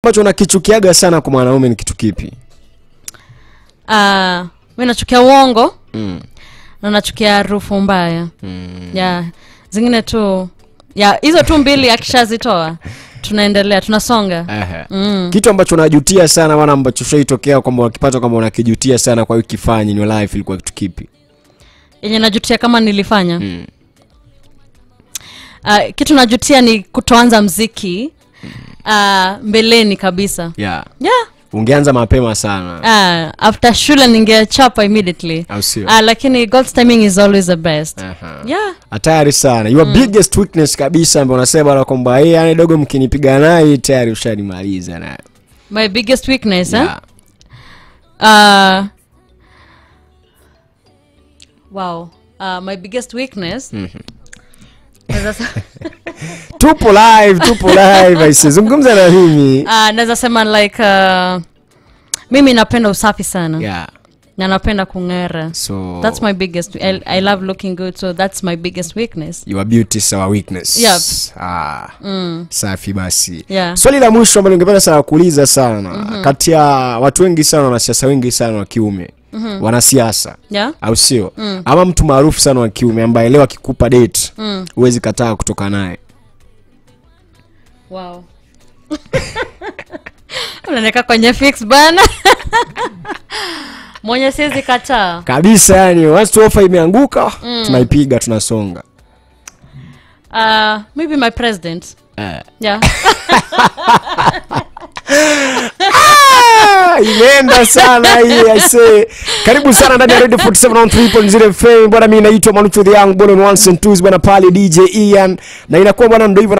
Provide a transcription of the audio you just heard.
ambacho unakichukiaga sana kwa mwanaume ni kitu kipi uh, mi nachukia uongo mm. na nachukia harufu mbaya mm. ya zingine tu ya hizo tu mbili akishazitoa tunaendelea tunasonga mm. kitu ambacho unajutia sana wana ambacho shaitokea kwamba unakipata kwamba unakijutia sana kwa hiyo kifanya in your life ilikuwa kitu kipi yenye najutia kama nilifanya mm. uh, kitu najutia ni kutoanza mziki uh, mbeleni kabisa yeah. yeah ungeanza mapema sana uh, after shule ningechapa immediately au sio uh, lakini god's timing is always the best Aha. yeah hatari sana your biggest weakness kabisa ambayo unasema bwana kwamba hey, yani dogo mkinipiga naye tayari ushanimaliza nayo my biggest weakness eh? yeah. uh, wow uh, my biggest weakness naweza se- tupo live tupo live aise zungumza na mimi uh, naweza sema like uh, mimi napenda usafi sana yeah. na napenda kung'era so that's my biggest I, i love looking good so that's my biggest weakness your beauty is our weakness Yep. ah, safi basi Yeah. swali la mwisho ambalo ningependa sana kuuliza sana mm-hmm. kati ya watu wengi sana wanasiasa wengi sana wa kiume mm-hmm. wanasiasa yeah au sio mm. ama mtu maarufu sana wa kiume ambaye leo akikupa date huwezi kataa kutoka naye wow unaneka kwenye fix bana mwenye siwezi kataa kabisa yani once tu offer imeanguka tunaipiga tunasonga uh, maybe my president eh. yeah Ah, imeenda sana hii aise karibu sana ndani ya radio 47 on 3.0 fm bwana mi naitwa manuchu the young bwana ones and twos bwana pale dj ian na inakuwa bwana ndo hivyo